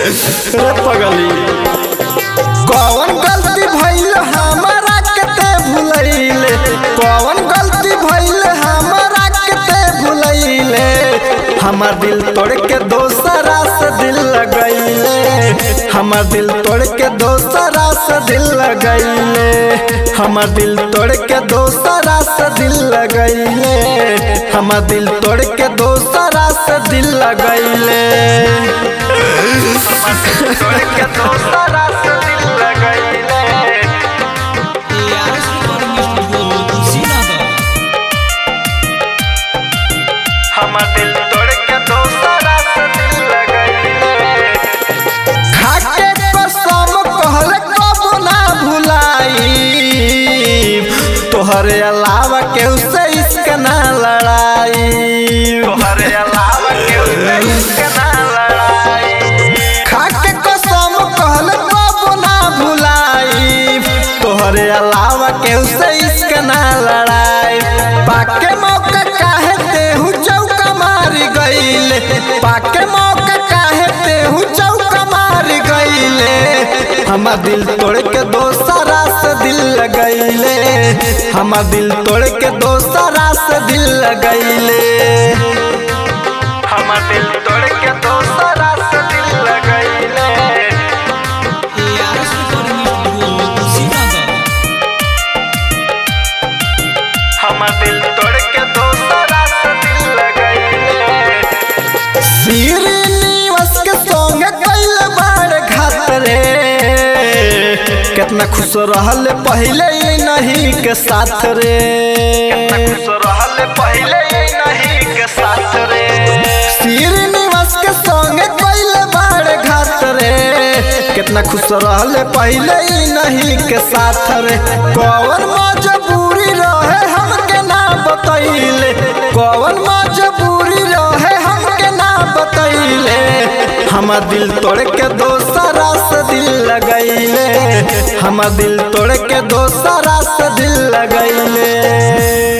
रे पगली कौन गलती भइल हमारा केते भुलैले कौन गलती भइल हमारा केते भुलैले हमार दिल तोड़ के दोसरा से दिल लगैले हमार दिल तोड़ के दोसरा से दिल लगैले हमार दिल तोड़ के दोसरा से दिल लगैले हमार दिल तोड़ के दोसरा से दिल लगैले तोड़ के दोसरा से दिल लगैले ARS Recording Studio, Kushinagar. हमार दिल तोड़ के दोसरा से दिल लगैले खाके कसम कहल कब ना भुलाई तोहरे अलावा केहू से इश्क ना लड़ाई तोहरे अलावा केहू से इश्क ना लड़ाई खाके कसम कहल कब ना भुलाई तोहरे अलावा केहू से इश्क ना लड़ाई पाके मौका काहे तेहू चौका मारी गईले पाके मौका काहे तेहू चौका मारी गईले हमार दिल तोड़ के दोसरा से दिल लगैले हमार दिल तोड़ के दोसरा से दिल लगैले हमार दिल तोड़ के दोसरा से दिल लगैले ARS Recording Studio, Kushinagar. हमार दिल तोड़ के दोसरा से दिल लगैले श्रीनिवास के संग कैल बार घात रे कितना खुश रहल पहले ही नहीं के साथ रे कितना खुश रहल पहले ही नहीं के साथ रे श्रीनिवास के संग कैल बार घात रे कितना खुश रहल पहले ही नहीं के साथ रे कौन मजबूरी रहे हमके ना बतैले कौन मजबूरी रहे हमके ना बतैले हमार दिल तोड़ के दोसरा से दिल लगैले हमार दिल तोड़ के दोसरा से दिल लगैले